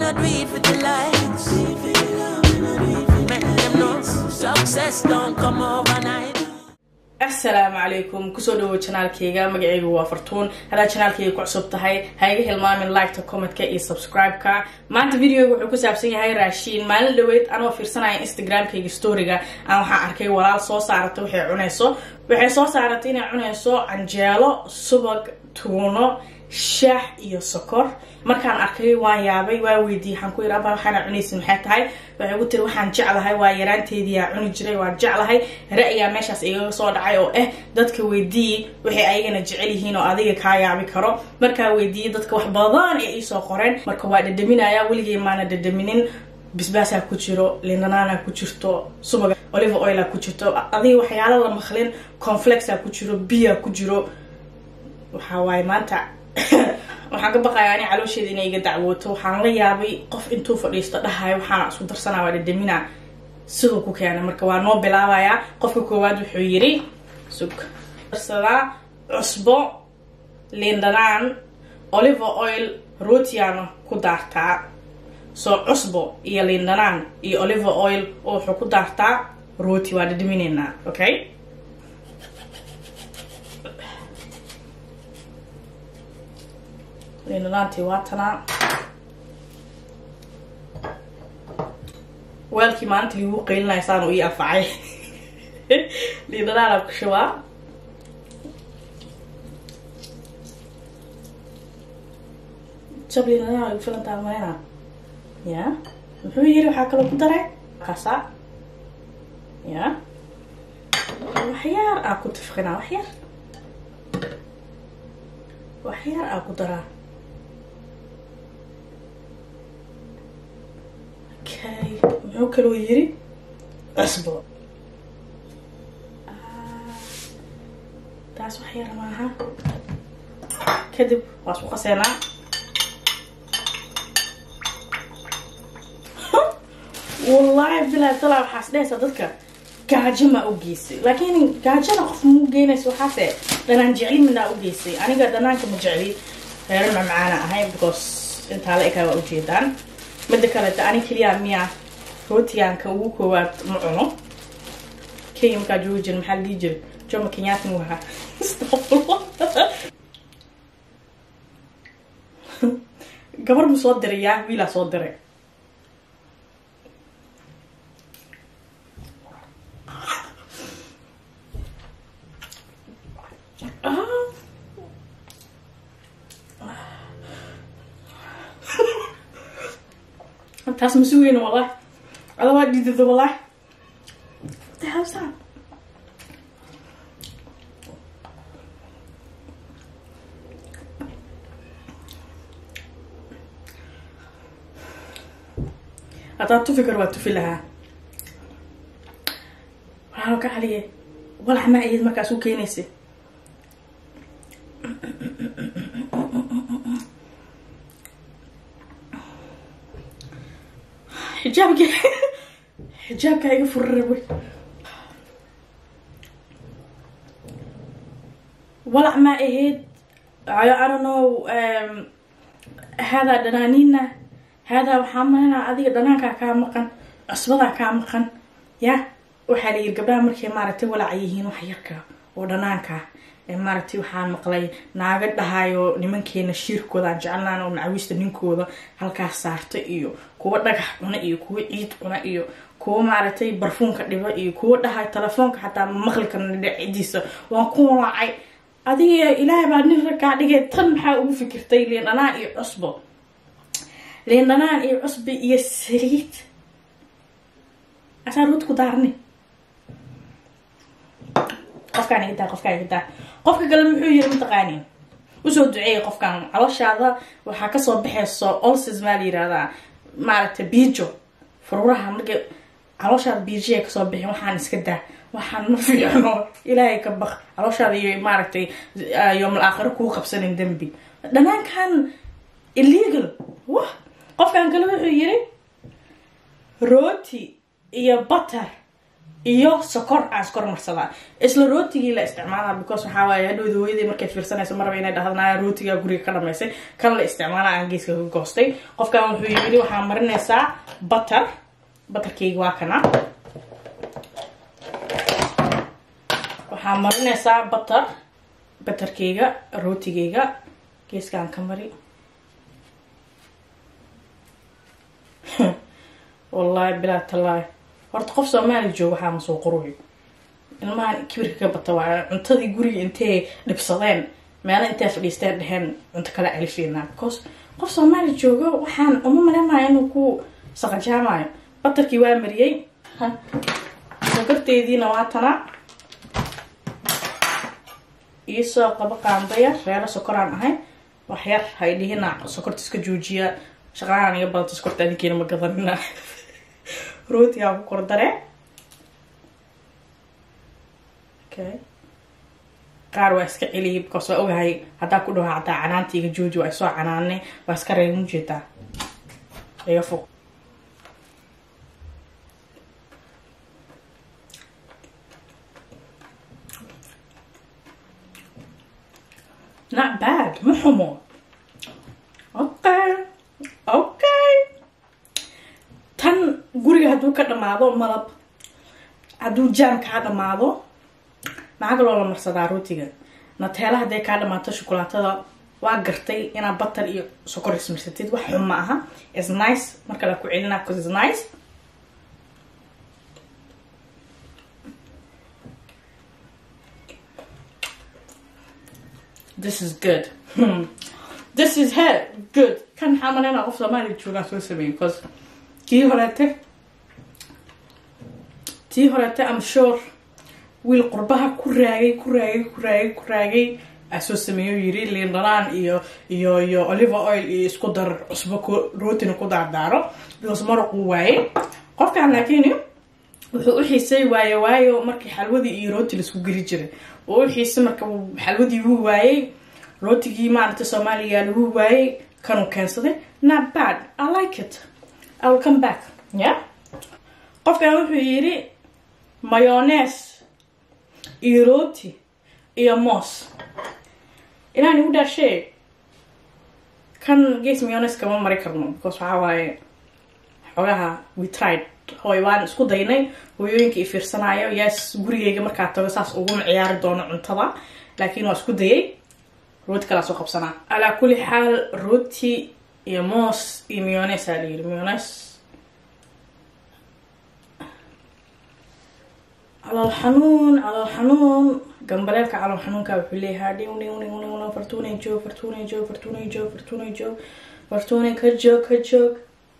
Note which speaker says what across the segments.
Speaker 1: I do it for the likes. Make them know success don't come overnight.
Speaker 2: asalaamu calaykum kusoo dhawow janaalkayga magacaygu waa fartuun haddaad janaalkayga ku cusub tahay ha iga hilmaamin liketa commentka iyo subscribe-ka maanta videoga wuxuu ku saabsan yahay raashiin maalin dhaweyd anoo fiirsanaya instagramkayga storyga aan waxaan arkay walaal soo saarata waxay cunayso waxay soo saaratay inay cunayso canjeelo subag tuuno shaax iyo sokor markaan arkay waan yaabay waa weydiiyey waxaan ku yidhi aba waxaana cunaysin maxay tahay waxay ugu tiri waxaan jeclahay waa yaraanteediyaa cuni jiray waan jeclahay ra-yaa meeshaas igaga soo dhacay oo ah dadka weydiiyi waxay ayagana jecel yihiin oo adiga kaa yaabi karo markaa weydiiyey dadka wax badan ee iisoo qoreen marka waa dhadhaminaya weligay maana dhadhaminin bisbaasaa ku jiro lindanaana ku jirto subaga olive oila ku jirto adiga waxyaala la maqlin conflexaa ku jiro biya ku jiro waxaa waaye maanta waxaan ka baqayaa ani caloosheeda inay iga dacwooto waxaan la yaabay qof intuu fadhiisto dhahayo waxaana isku darsanaa waa dhadhamina siduu ku keenay marka waa noo bilaabayaa qofka koowaad wuxuu yidhi sug darsadaa cusbo liindhanaan olive oil rootiyaana ku daartaa soo cusbo iyo liindhanaan iyo olive oil oo wuxuu ku daartaa rooti waa dhadhaminaynaa okay liindhanaantii waa tanaa weelkii maalinta liigu qaylinaya saan u ii afacay liindhanaana ku shubaa jab liindhanaan ay filantaa maleyna ya muxuu yiri waxaa kaloo ku daray kasa ya waxyaar aa ku tifqinaa waxyar waxyaar aa ku daraa okay muxuu kaloo yiri cusbo taas wax yar maaha kadib waa isku qaseenaa wallaahi bilaa talaa waxaas dhehaysaa dadka gaajo maa u geysay laakiin gaajada qof muu geynayso waxaase dhanaan jecli minaa u geysay aniga dhanaanka ma jecli reero macmacaana ahay because intaa la ekaa waa ujeedaan mida kaleta ani keliya miya rootigaanka ugu koowaad ma cuno kenya markaa joogi jira maxaa la dhihi jira joma kenyatta mu ahaa gabar mu soo diray yaa wiilaa soo diray taas ma sugeyna wallah ada waa dhidida wallah what the hell is that haddaad tufi karo waa tufi lahaa waxaa ka caliye walax ma ayad markaas u keenaysay xijaabka xijaabka iga furara wey walac ma ahayd I don't know haadaa dhanaaniina haadaa waxaa malanaa adiga dhanaankaa kaa maqan cusbadaa kaa maqan ya waxaa layiri gabdhaha markay maaragtay walaca yihiin wax yarka oo dhanaanka maaragtay waxaan maqlay naaga dhahayo nimankeena shiirkooda aan jecelnaan oo macawiista ninkooda halkaas saarta iyo kuwa dhagax cuna iyo kuwa ciid cuna iyo kuwa maaragtay barfuunka dhiba iyo kuwa dhahayo telefoonka xataa maqli karna dhinacidiisa waan ku walaacay adiga ilaahay baa nin ragkaa dhigay tan maxaa ugu fikirtay liindhanaan iyo cusbo liindhanaan iyo cusbi iyo saliid asaa ruud ku daarni qofkaan iga daa qofkaan iga daa qofka kale muxuu yiri mataqaanin usoo duceeyay qofkan caloshaada waxaa kasoo baxayso olsis maa la yirahdaa maaragtay biijo fururaha markay calooshaada biijiya kasoo bixin waxaan iska daa waxaan ma fiicno ilaahay ka baq calooshaada iyo maaragtay yoomal aakhiro kuu qabsanin dembi dhanaankan illegal wah qofkan kale wuxuu yiri rooti iyo butter iyo sokor aan iskor marsadaa isla rootigii la isticmaalaa because waxaa waaye hadhowda hooyadii markay fiirsanayso maraba inay dhahdana rootiga guriga ka dhamaysay kan la isticmaala aan geeska ka goostay qofkan wuxuu yiri waxaa marinaysaa butter butterkeyga waa kana waxaa marinaysaa butter butterkeyga rootigeyga geeskaan ka mari wallahi bilaa tallaahi horta qof soomaali jooga waxaa ma soo qoruy ilmahan kibirka ka bata waa cuntadii guriga intay dhibsadeen meelo intay fadhiisteen dheheen cunto kala alifeynaa because qof soomaali joogo waxaan uma malaynayo inuu ku saqajaamayo batarkii waa mariyey sokorteediina waa tana iisoo qabo qaandaya reero sokoraan ahay wax yar hay dhihina sokorta iska joojiya shaqalaan iga badanta sokorta adinkeena ma gadanina rootigaa ku kordare okay qaar waa iska celiyay because waa ogahay haddaa ku dhaho hataa canaanta iga jooji waa isoo canaane waa iska reeban ujeedaa iga fog not bad ma xumo okay okay tan guriga hadduu ka dhamaado malab hadduu jaam kaa dhamaado maxaa kaloo la marsadaa rootiga nateela hadday kaa dhamaato shukulaatada waa gartay inaad batar iyo sokor ismarsatid wax xun ma aha is nice marka la ku celinaa cause is nice this is good hmm. this is he good kan maxaa malaynaa qof soomaaliya joogaa soo sameeyay because kii horeete tii horeete am sure wiil qurbaha ku raagay ku raagay ku raagay ku raagay aa soo sameeyo yiri liin dhanaan iyo iyo iyo olive oil iyo isku dar cusbo ku rootina ku daardaaro because maraquu waaye qofkan laakiin wuxuu u xiisay waaye waayo markii xalwadii iyo rooti laisku geli jiray oo u xiisay marka xalwadii wuu waayey rootigii maaragta soomaaliya lagu waayey kanuu keensaday not bad i like it i will come back yeah qofkan wuxuu yiri mayones iyo rooti iyo moos inaan igu dhaashee kan gees mayones kama mari karno because waxaa waaye xogaha we tried hooy waan isku daynay hooyooyinka i fiirsanayo yes gurigeyga markaa tago saas uguma ciyaari doono cuntada laakiin waa isku dayay rooti kalaa soo qabsanaa alaa kulli xaal rooti iyo moos iyo mayones aa layiri mayones calool xanuun calool xanuun gambaleelka calool xanuunka wuxuu leeyahaa dhiw dhiw dhiw dhiw fartuunay joog fartuunay joog fartuunay joog fartuunay joog fartuunay ka joog ka joog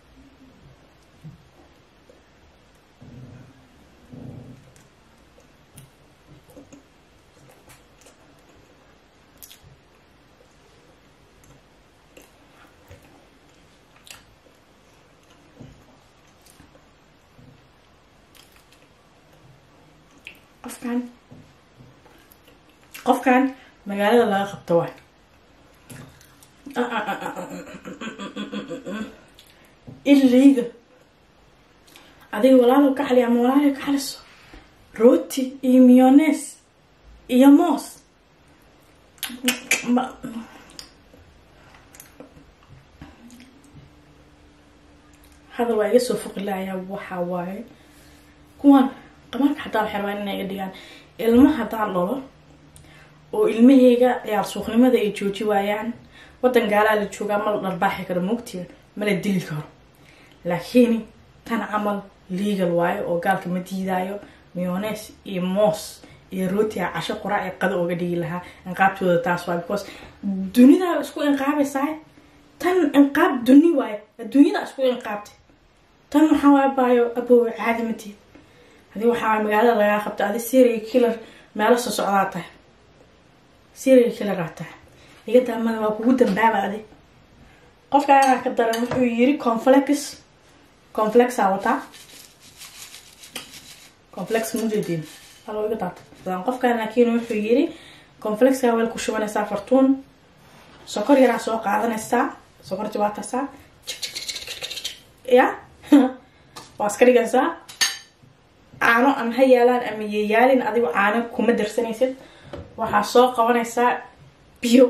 Speaker 2: qofkan qofkan magaalada laga qabto waay iliga adiga walaalow ka xali ama walaalow ka xaliso rooti iyo miyones iyo moos hadal waa iga soo foqi lahayaa waxaa waaye kuwan qabaanka xataa waxay rabaan inay iga dhigaan ilma haddaan dhalo oo ilmaheyga ciyaar suuqnimada ay jooji waayaan waddan gaalaa la joogaa ma la dharbaaxi karo moogtiga ma la dili karo laakiin tan camal legal waayo oo gaalka ma diidaayo miyones iyo moos iyo rootiga casho qoraa ee qada ooga dhigi lahaa inqaabtooda taas waay because dunidaa isku inqaabaysaa tan inqaab duni waayo adduunyada isku inqaabtay tan waxaa waay baayo aboowe caadi mateed hadii waxaa magaalada lagaa qabta adi serial killer meelo soo socdaa tahay serial killeraa tahay iga daamada waa kugu dambaaba adi qofkaagaa ka daran wuxuu yiri conflex complexaa wataa complex mujeediin alo iga daata qofkaan laakiin wuxuu yiri complexkaa weel ku shubanaysaa fartuun sokor yaraa soo qaadanaysaa sokorti waa tasaa ya waa iska dhigaysaa caano ama ha yaalaan ama yeyaalin adigo caano kuma darsanaysid waxaa soo qabanaysaa biyo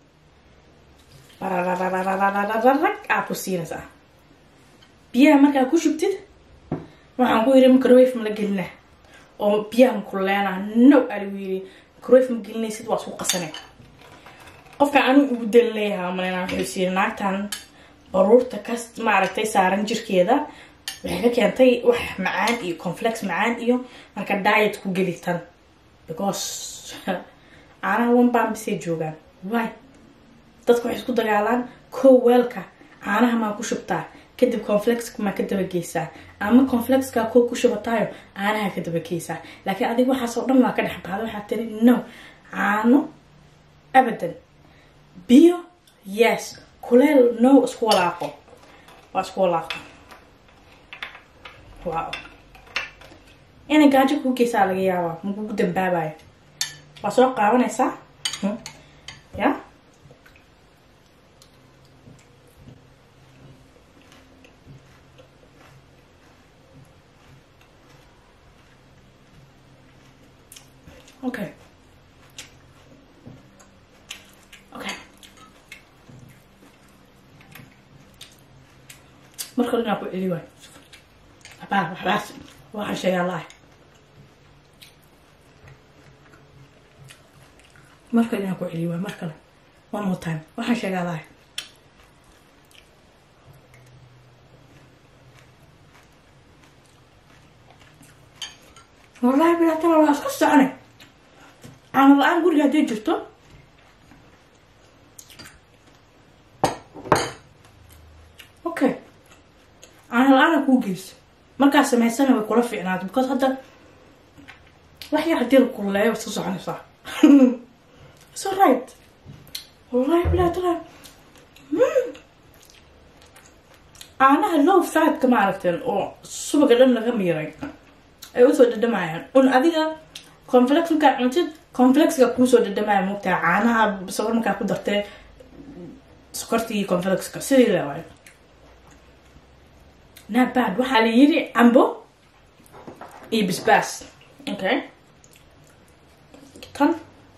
Speaker 2: barararararararag aa ku siinaysaa biyaha markaa ku shubtid waxaan ku yiri microwave ma la gelina oo biyaha makuleena no aligu yiri microwave ma gelinaysid waa isku qasanay qofka anigu ugu dan leeyahay malena wuxuu siiyey naagtan baruurta ka maaragtay saaran jirkeeda waxay ka keentay wax macaan iyo conflex macaan iyo marka diet ku gelitan because caanaha wanbaan bisay joogaan wy dadka waxay isku dagaalaan kow weelka caanaha maa ku shubtaa kadib conflexka maa ka dabageysaa ama conflexka kow ku shubataayo caanaha ka dabageysaa laakiin adiga waxaasoo dhan waa ka dhex baxda waxaa tiri no caano abadan biyo yes kuleel no isku walaaqo waa isku walaaqo wow inay gaajo kuu geysaa laga yaabaa makugu dambaabayo waa soo qaabanaysaa ya okay okay marka inaa ku celi waayo abaa waxbaas waxaa sheegaa laah mar kale inaan ku celiyo waayo mar kale one more time waxaan sheegaa laah wallahi bilaatana waa iska socone caano la-aan guriga hadday jirto okay caano la-aana kuu geysa markaa samaysana way kula fiicnaata because hadda wax yar hadii la kululeeyo iska soconaysaa so right wallahi bilaatana caanaha low fatka ma aragteen oo subaga dhan laga miiray ay usoo dhadhamayaan un adiga conflex markaa cuntid conflexga kuusoo dhadhamaya mogtaha caanaha sokor markaa ku dartee sokortii conflexka sidii le waayo nabad waxaa la yiri cambo iyo bisbaas okay tan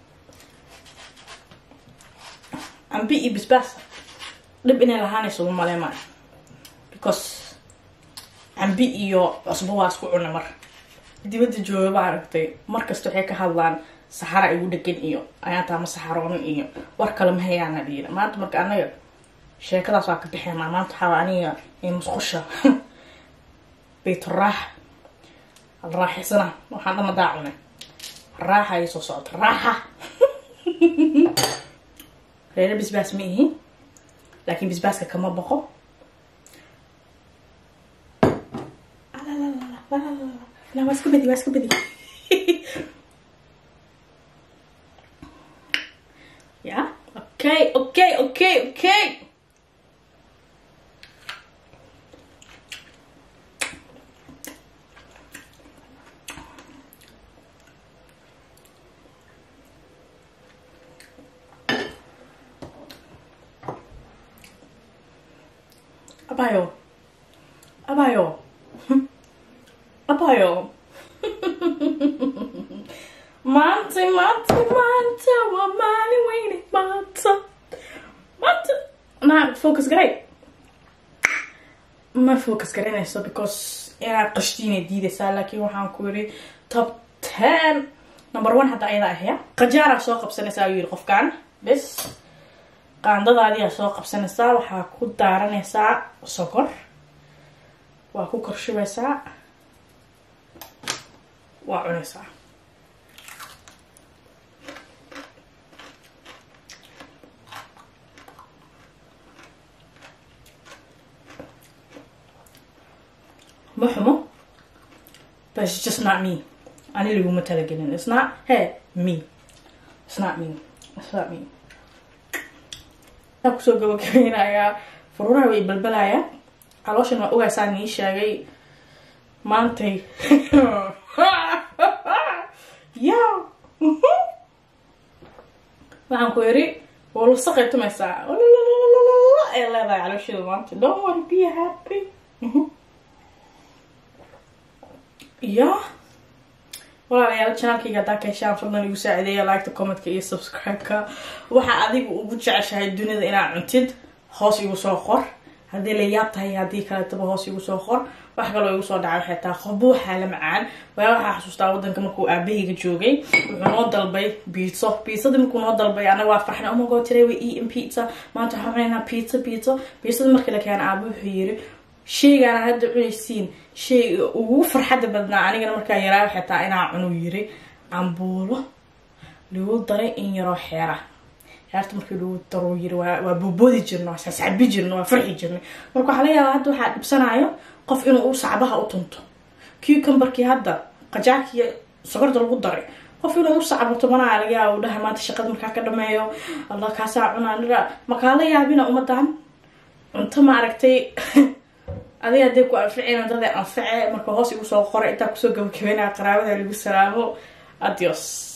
Speaker 2: cambi iyo bisbaas dhib inay lahaanayso uma male maa because cambi iyo cusbo waa isku cuna mar dibadda jooga ba aragtay markasta waxay ka hadlaan saxara igu dhegan iyo ayaantaa ma saxaroonin iyo war kale ma hayaana dhiina maanta marka anaga sheekadaas waa ka bixeenaa maanta waxaa aniga musqusha bayturaax alraaxisana waxaan dhama daacunay raaxa ay soo socota raaxa reere bisbaas ma ihi laakiin bisbaaska kama boqo لا waa iska bedi waa iska bedi ya okay okay okay okay abayo abayo abayo maanta maanta maanta waa maalin weyne maanta maanta naa focus garay ma focus garanayso because inaad qashtiinay diidaysaa laakiin waxaan ku yiri top ten number one hadda ayada ahya qajaaraa soo qabsanaysaa ayuu yiri qofkan bes qaandadaadiyaa soo qabsanaysaa waxaa ku daaranaysaa sokor waa ku korshubaysaa waa cunaysaa ma xumo but it's just not me ani laguma talagelin it's not hey me it's not me it's not me waxaan kusoo gabagabeynayaa fururaha way balbalaya calooshan waa ogaasaa nii sheegay maantay ya waxaan ku yiri waa lasaqay tumaysaa ay leedahay calooshada maanta don't worry be happy ya walaalayaal janaalkayga haddaa ka heshaan fadlan igu saacideeya liketa commentka iyo subscribe-ka waxa adiga ugu jeceshahay dunida inaad cuntid hoos igu soo qor haddii la yaab tahay haddii kaletaba hoos igu soo qor wax kaloo igu soo dhacay waxay tahay qofba waxaa la macaan waa waxaa xasuustaa wadanka markuu aabahayga joogay wuxuu noo dalbay biitso biitsadii markuu noo dalbay anaga waa farxna omagoo tiray way eating pizza maanta waxaan cunaynaa pizza pizza biitsadii markii la keena aaba wuxuu yiri sheygaana hadda cunaysiin sheyga ugu farxadda badnaa anigana markaa yaraa waxay tahay inaa cunuu yiri cambuulo lagu daray in yaroo xeera heerta markii lagu daruu yiri waa boboodi jirna waa sascabi jirna waa farxi jirna marka waxaa laga yaabaa hadda waxaa dhibsanaayo qof inuu u sacbaha u tunto cucumberkii hadda qajaarkii sokorta lagu daray qof inuu u sacbato manaa laga yaaba u dhahay maanta shaqada markaa ka dhameeyo allah kaasaa cunaa markaa la yaabina umadan cunto ma aragtay adiga hadday ku anficina dada anface marka hoos igu soo qoray intaa kusoo gabagabeynaya qaraabada lagu salaamo adios